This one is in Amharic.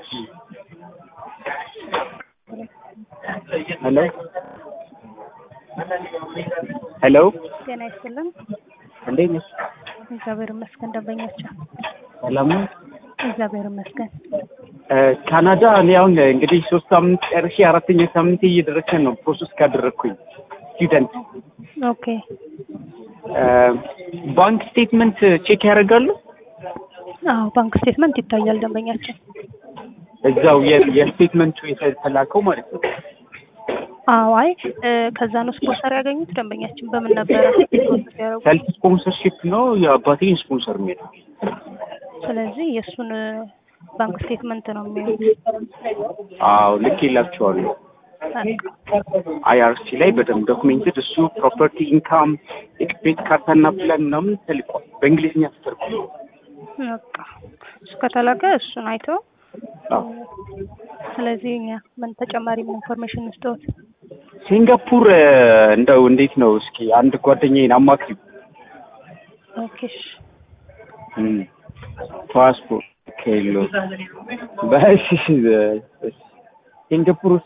ሄሎ ሄሎ ጤና ይስጥልን። እንዴት ነሽ? እግዚአብሔር ይመስገን። ደንበኛቸው ሰላም ነው? እግዚአብሔር ይመስገን። ካናዳ እኔ አሁን እንግዲህ ሶስት ሳምንት ጨርሼ አራተኛ ሳምንት እየደረሰን ነው ፕሮሰስ ካደረግኩኝ ስቱደንት ኦኬ ባንክ ስቴትመንት ቼክ ያደርጋሉ አዎ፣ ባንክ ስቴትመንት ይታያል ደንበኛችን። እዛው የ- የስቴትመንቱ የተላከው ማለት ነው አዎ፣ አይ እ፣ ከዛ ነው ስፖንሰር ያገኙት ደንበኛችን። በምን ነበረ ፕሮሰስ ያደረጉት? ሰልፍ ስፖንሰርሺፕ ነው የአባቴን ስፖንሰር የሚለው ስለዚህ የእሱን እ፣ ባንክ ስቴትመንት ነው የሚያዩት። አዎ ልክ ይላቸዋለሁ አይአርሲ ላይ በደንብ ዶክሜንትድ እሱ ፕሮፐርቲ ኢንካም ኤክስፔንስ ካርታና ፕላን ምናምን ተልቋል በእንግሊዝኛ ተተርጉሞ በቃ እሱ ከተላከ እሱን አይተው አዎ ስለዚህ እኛ ምን ተጨማሪ ምን ኢንፎርሜሽን እንስጠዎት? ሲንጋፑር እ፣ እንደው እንዴት ነው እስኪ አንድ ጓደኛዬን አማክሪው ኦኬ እሺ። እም፣ ፓስፖርት ከሌለው በእሺ ሲንጋፑር